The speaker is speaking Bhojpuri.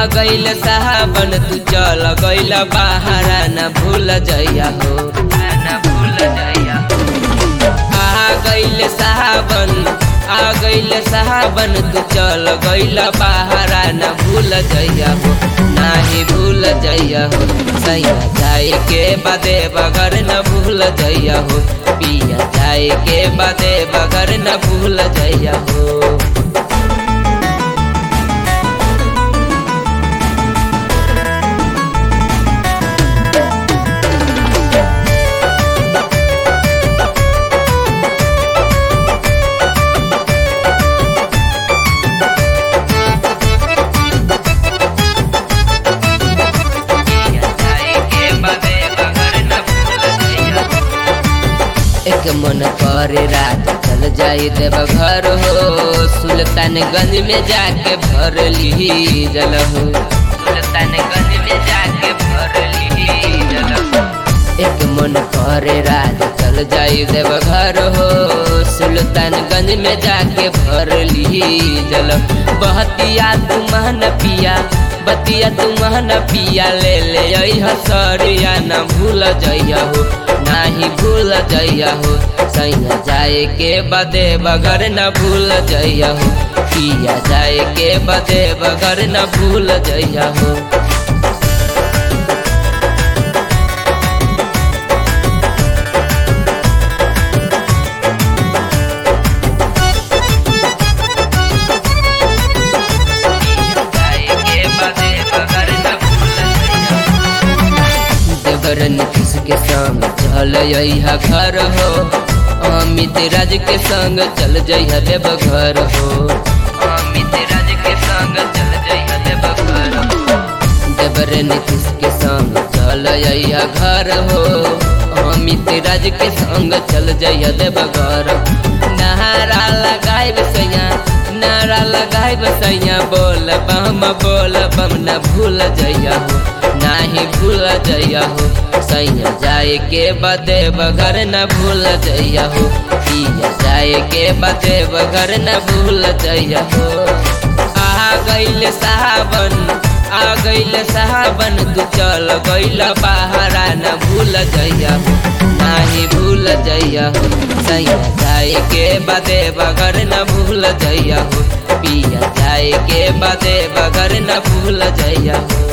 गईल साहबन तू चल गईल बाहरा न भूल जइया हो न भूल जइया आ गईल साहबन आ गईल साहबन तू चल गईल बाहरा न भूल जइया हो नाही भूल जइया हो सैया जाए के बादे बगर न भूल जइया हो पिया जाए के बादे बगर न भूल जइया हो एक मन करे रात चल जाई देव घर हो सुल्तानगंज में जाके भर ली जल हो सुल्तानगंज में जाके भर ली जल हो एक मन करे रात चल जाई देव घर हो सुल्तानगंज में जाके भर ली जल बहतिया तू महन पिया बतिया तू महन पिया ले ले हसरिया न भूल जइया हो नाही भूल जइया हो सैया जाए के बदे बगर न भूल जइया हो पिया जाए के बदे बगर न भूल जइया हो देवरन किसके संग चल यहा घर हो अमित राज के संग चल जइहा देव घर हो अमित राज के संग चल जइहा देव घर हो देवरन किसके संग चल यहा घर हो अमित राज के संग चल जइहा देव घर नहारा लगाए सैया नारा लगाए सैया बोल बम बोल बम न भूल जइया हो नाही भूल जइया हो सैया जाए के बदे बगर न भूल जइया हो पिया जाए के बदे बगर न भूल जइया हो आ गईल साहबन आ गईल साहबन तू चल गईल बाहरा न भूल जइया हो नाही भूल जइया हो सैया जाए के बदे बगर न भूल जइया हो पिया जाए के बदे बगर न भूल जइया हो